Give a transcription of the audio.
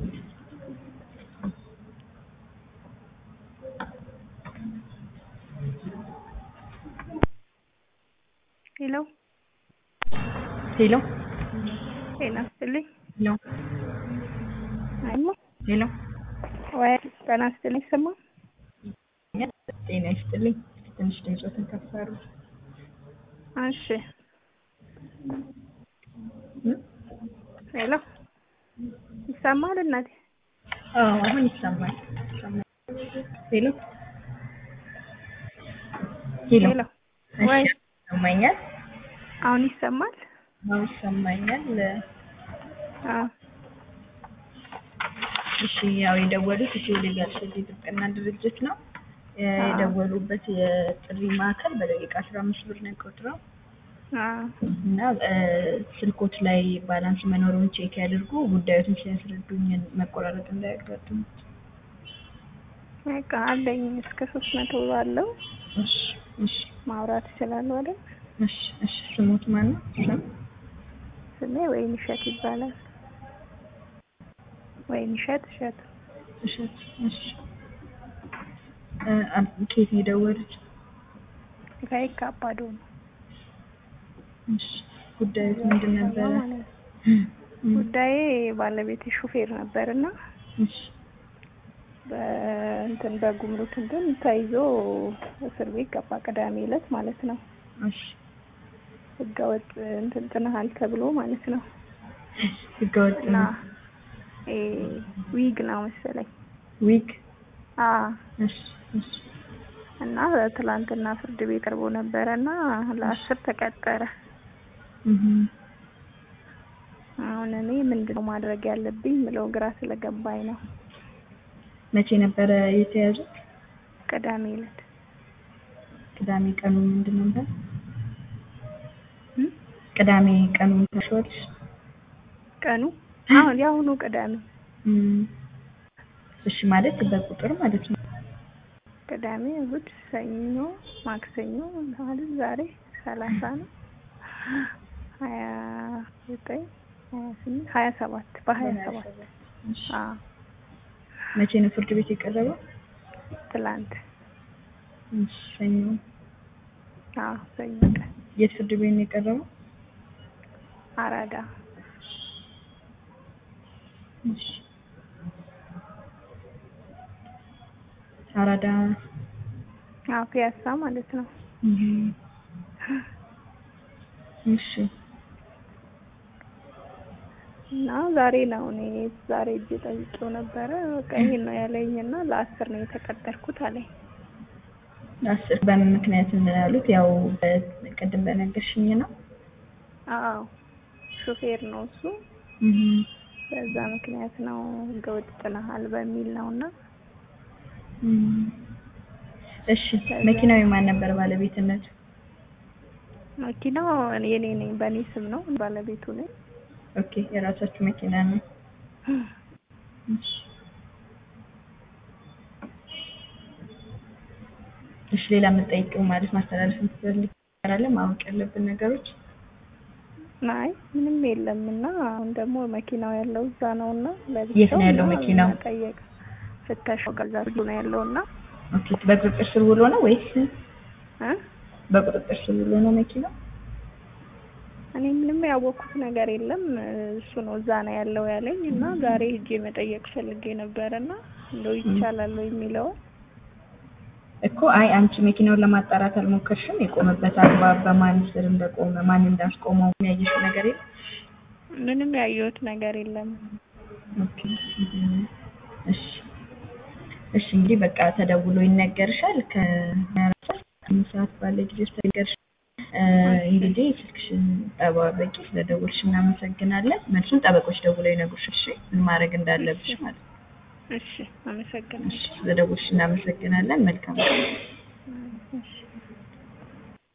ሄሎ ሄሎ ጤና ይስጥልኝ። ሄሎ አይማ ሄሎ ወይ ጤና ይስጥልኝ። ሰማ ጤና ይስጥልኝ። ትንሽ ድምፆትን ከፍ አድርጉ። እሺ ሄሎ ይሰማል እናቴ? አዎ አሁን ይሰማል። ይሰማል። ሄሎ ሄሎ ሄሎ እሺ፣ ወይ ይሰማኛል። አሁን ይሰማል? አዎ ይሰማኛል። አዎ እሺ ያው የደወሉት ኢትዮ ሌጋል ሼድ የጥብቅና ድርጅት ነው። የደወሉበት የጥሪ ማዕከል በደቂቃ አስራ አምስት ብር ነው የሚቆጥረው አዎ እና ስልኮት ላይ ባላንስ መኖሩን ቼክ ያድርጉ። ጉዳዮትን ሲያስረዱኝ መቆራረጥ እንዳያጋጥሙ። በቃ አለኝ እስከ ሶስት መቶ ባለው እሺ እሺ ማውራት እችላለሁ አይደል? እሺ እሺ። ስሙት ማን ነው? ስም ስሜ ወይን እሸት ይባላል። ወይን እሸት እሸት እሸት። እሺ እ አ- ከየት ነው የደወሉት? ከየካ አባዶ ነው እሺ ጉዳዩ ምንድን ነበረ? ማለት ነው። እም፣ ጉዳዬ ባለቤት ሹፌር ነበርና እሺ በእንትን በጉምሩክ እንትን ተይዞ እስር ቤት ገባ። ቅዳሜ ዕለት ማለት ነው። እሺ ህገወጥ እንትን ጥንሃል ተብሎ ማለት ነው። ህገወጥ እና ነው። እ ዊግ ነው መሰለኝ። ዊግ አ እሺ እሺ እና ትላንትና ፍርድ ቤት ቀርቦ ነበረ እና ለአስር ተቀጠረ። እህ አሁን እኔ ምንድነው ማድረግ ያለብኝ ምለው ግራ ስለገባኝ ነው። መቼ ነበረ የተያዙት? ቅዳሜ ዕለት ቅዳሜ ቀኑ ምንድን ነበር? እም? ቅዳሜ ቀኑ ታሽዋለሽ? ቀኑ አሁን የአሁኑ ቅዳሜ እም፣ እሺ ማለት በቁጥር ማለት ነው። ቅዳሜ፣ እሑድ፣ ሰኞ፣ ማክሰኞ ማለት ዛሬ ሰላሳ ነው። ሀያ ዘጠኝ ሀያ ስምንት ሀያ ሰባት በሀያ ሰባት እሺ አዎ መቼ ነው ፍርድ ቤት የቀረበው? ትላንት እሺ ሰኞ። አዎ ሰኞ ቀን የት ፍርድ ቤት ነው የቀረበው? አራዳ እሺ አራዳ አዎ ፒያሳ ማለት ነው። እህ እሺ እና ዛሬ ነው እኔ ዛሬ እጅ ጠይቄው ነበረ። በቃ ይሄን ነው ያለኝ እና ለአስር ነው የተቀጠርኩት አለኝ። አስር በምን ምክንያት ነው ያሉት? ያው ቅድም በነገርሽኝ ነው። አዎ ሹፌር ነው እሱ። እህ በዛ ምክንያት ነው ህገወጥ ጥለሃል በሚል ነው እና እም፣ እሺ መኪናው የማን ነበር ባለቤትነቱ? መኪናው የኔ ነኝ፣ በእኔ ስም ነው፣ ባለቤቱ ነኝ። ኦኬ የራሳችሁ መኪና ነው። እሺ እሺ ሌላ የምጠይቀው ማለት ማስተላለፍ የምትፈልጊው ነገር አለ? ማወቅ ያለብን ነገሮች? አይ ምንም የለም እና አሁን ደግሞ መኪናው ያለው እዛ ነው እና የት ነው ያለው መኪናው? ጠየቅ ፍተሻው ገዛ ነው ያለው እና ኦኬ በቁጥጥር ስር ውሎ ነው ወይስ እ በቁጥጥር ስር ውሎ ነው መኪናው? እኔ ምንም ያወቅኩት ነገር የለም። እሱ ነው እዛ ነው ያለው ያለኝ እና ዛሬ ሄጄ መጠየቅ ፈልጌ ነበር እና እንደው ይቻላል ወይ የሚለውን እኮ አይ አንቺ መኪናውን ለማጣራት አልሞከርሽም? የቆመበት አግባብ በማን ስር እንደቆመ ማን እንዳስቆመው ያየሽው ነገር የለም? ምንም ያየሁት ነገር የለም። ኦኬ እህ እሺ እሺ እንግዲህ በቃ ተደውሎ ይነገርሻል። ከአራት ሰዓት ባለ ጊዜ ውስጥ ተነገርሽ። እንግዲህ ስልክሽን ጠባበቂ። ስለደወልሽ እናመሰግናለን። መልሱን ጠበቆች ደውለው ይነግሩሻል። እሺ ምን ማድረግ እንዳለብሽ ማለት ነው። እሺ አመሰግናለሁ። እሺ ስለደወልሽ እናመሰግናለን። መልካም ቀን። እሺ